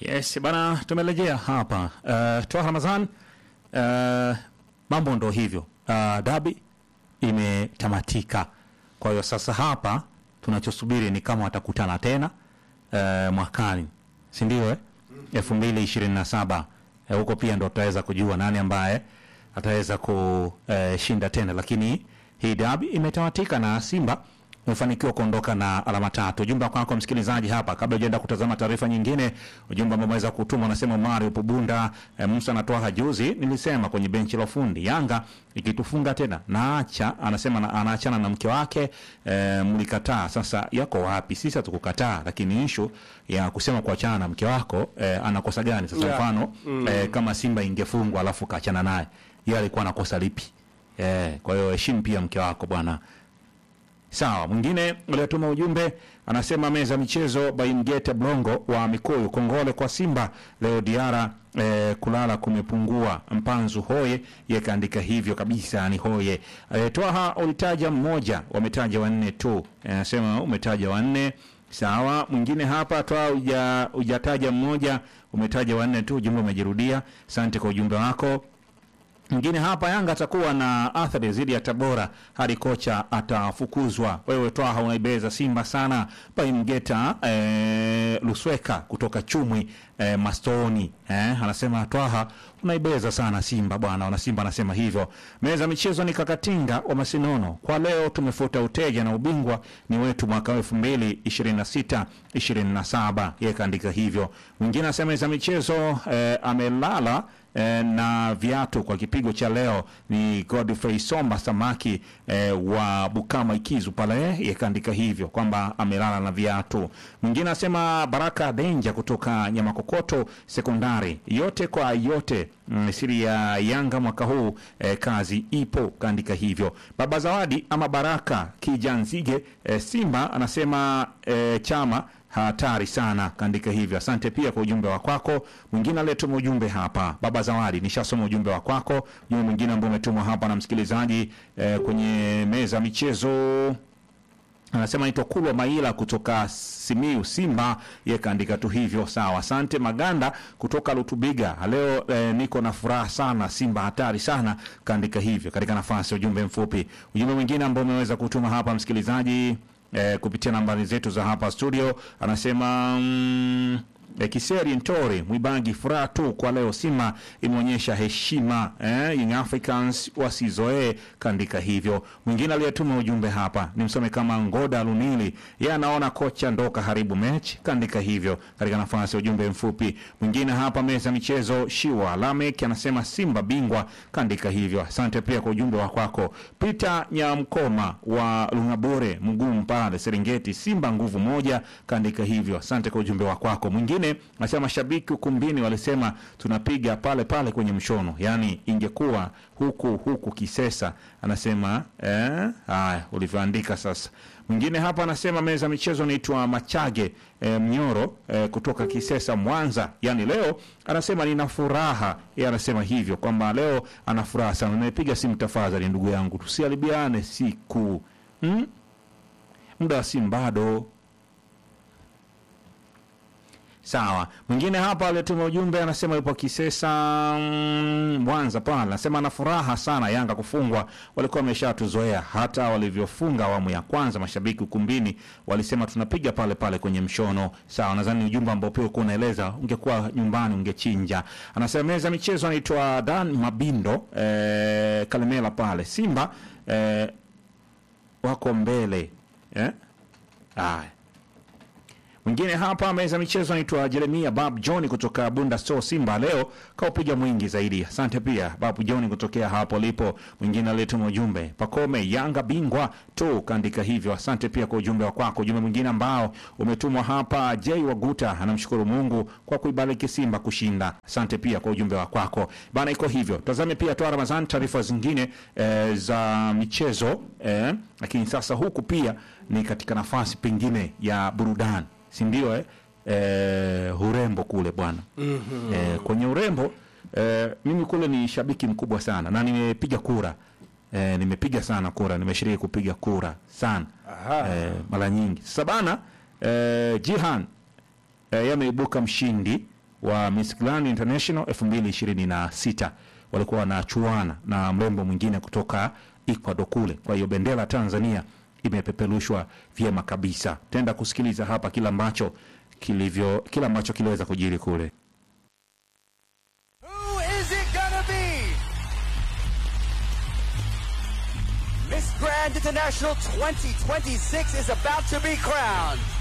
Yes bana, tumerejea hapa uh, Twaha Ramadhan. Uh, mambo ndo hivyo uh, dabi imetamatika. Kwa hiyo sasa hapa tunachosubiri ni kama watakutana tena uh, mwakani, si ndio? Eh, elfu mbili ishirini na saba Eh, huko pia ndo tutaweza kujua nani ambaye ataweza kushinda tena, lakini hii dabi imetamatika na Simba umefanikiwa kuondoka na alama tatu. Ujumbe kwako msikilizaji hapa, kabla hujaenda kutazama taarifa nyingine, ujumbe ambao umeweza kutuma unasema, Mario upo Bunda e, Musa anatoa hajuzi, nilisema kwenye benchi la ufundi Yanga ikitufunga tena naacha, anasema na, anaachana na mke wake e, mlikataa. Sasa yako wapi? Sisi hatukukataa, lakini ishu ya kusema kuachana na mke wako e, anakosa gani? Sasa Yeah. mfano e, kama Simba ingefungwa alafu kaachana naye, yeye alikuwa anakosa lipi? E, kwa hiyo heshimu pia mke wako bwana. Sawa, mwingine aliyetuma ujumbe anasema meza michezo Baimgete Blongo wa Mikuyu, kongole kwa Simba leo Diara eh, kulala kumepungua. Mpanzu hoye yekaandika hivyo kabisa, ni hoye. Eh, Twaha ulitaja mmoja, wametaja wanne tu. Eh, Anasema umetaja wanne Sawa, mwingine hapa toa uja, ujataja mmoja, umetaja wanne tu, ujumbe umejirudia. Asante kwa ujumbe wako. Mwingine hapa, Yanga atakuwa na athari dhidi ya Tabora hadi kocha atafukuzwa. Wewe Twaha unaibeza Simba sana. Paimgeta eh, Lusweka kutoka Chumwi eh, Mastoni eh, anasema Twaha unaibeza sana Simba bwana. Wana Simba anasema hivyo. Meza michezo ni Kakatinga wa Masinono, kwa leo tumefuta uteja na ubingwa ni wetu mwaka elfu mbili ishirini na sita ishirini na saba yeye kaandika hivyo. Mwingine anasema meza michezo eh, amelala eh, na viatu kwa kipigo cha leo ni Godfrey Somba Samaki eh, wa Bukama Ikizu pale yakaandika hivyo kwamba amelala na viatu. Mwingine anasema Baraka Denja kutoka Nyamakokoto Sekondari, yote kwa yote mm, siri ya Yanga mwaka huu eh, kazi ipo, kaandika hivyo. Baba Zawadi ama Baraka Kijanzige eh, Simba anasema eh, chama hatari sana, kaandika hivyo. Asante pia kwa ujumbe wa kwako. Mwingine aliyetuma ujumbe hapa, baba Zawadi, nishasoma ujumbe wa kwako. Ujumbe mwingine ambao umetumwa hapa na msikilizaji eh, kwenye meza ya michezo anasema naitwa Kulwa Maila kutoka Simiu Simba, ye kaandika tu hivyo. Sawa, asante. Maganda kutoka Lutubiga, leo eh, niko na furaha sana, Simba hatari sana, kaandika hivyo katika nafasi ya ujumbe mfupi. Ujumbe mwingine ambao umeweza kutuma hapa msikilizaji eh, kupitia nambari zetu za hapa studio anasema mm, eh, Kiseri Ntori Mwibangi, furaha tu kwa leo, Simba imeonyesha heshima eh, Young Africans wasizoee, kaandika hivyo. Mwingine aliyetuma ujumbe hapa ni msome kama Ngoda Lunili, yeye anaona kocha ndo kaharibu mechi, kaandika hivyo katika nafasi ya ujumbe mfupi. Mwingine hapa meza ya michezo Shiwa Lamek anasema Simba bingwa, kaandika hivyo. Asante pia kwa ujumbe wa kwako. Peter Nyamkoma wa Lungabore mgumu pale Serengeti, Simba nguvu moja, kaandika hivyo. Asante kwa ujumbe wa kwako. Mwingine anasema mashabiki ukumbini walisema tunapiga pale pale kwenye mshono, yaani ingekuwa huku huku Kisesa. Anasema eh, haya ulivyoandika sasa. Mwingine hapa anasema meza michezo naitwa Machage eh, Mnyoro eh, kutoka Kisesa Mwanza, yaani leo anasema nina furaha. Yeye anasema hivyo kwamba leo ana furaha sana. Nimepiga simu, tafadhali ndugu yangu, tusiharibiane siku hmm? muda wa simu bado Sawa. Mwingine hapa aliyetuma ujumbe anasema yupo Kisesa mm, Mwanza pale, anasema ana furaha sana Yanga kufungwa, walikuwa wameshatuzoea hata walivyofunga awamu ya kwanza, mashabiki ukumbini walisema tunapiga pale pale kwenye mshono. Sawa, nadhani ni ujumbe ambao pia ulikuwa unaeleza, ungekuwa nyumbani ungechinja. Anasema meza michezo anaitwa Dan Mabindo eh, Kalemela pale Simba eh, wako mbele eh? Aya. Mwingine hapa meza michezo anaitwa Jeremia Bab John kutoka Bunda Store Simba, leo kaupiga mwingi zaidi. Asante pia Bab John kutokea hapo lipo. Mwingine aliyetuma ujumbe Pakome Yanga bingwa tu, kaandika hivyo. Asante pia kwa ujumbe wa kwako. Ujumbe mwingine ambao umetumwa hapa, J Waguta anamshukuru Mungu kwa kuibariki Simba kushinda. Asante pia kwa ujumbe wa kwako bana, iko hivyo. Tazame pia toa Ramadhani taarifa zingine eh, za michezo eh, lakini sasa huku pia ni katika nafasi pengine ya burudani si ndio eh? Eh, urembo kule bwana mm-hmm. eh, kwenye urembo eh, mimi kule ni shabiki mkubwa sana na nimepiga kura eh, nimepiga sana kura nimeshiriki kupiga kura sana Aha. eh, mara nyingi sasa bana eh, Jihan eh, yameibuka mshindi wa Miss Grand International 2026 walikuwa wanachuana na mrembo mwingine kutoka Ecuador kule. Kwa hiyo bendera ya Tanzania imepeperushwa vyema kabisa. Tenda kusikiliza hapa kila ambacho kilivyo kila ambacho kiliweza kujiri kule. Who is it gonna be? Miss Grand International 2026 is about to be crowned.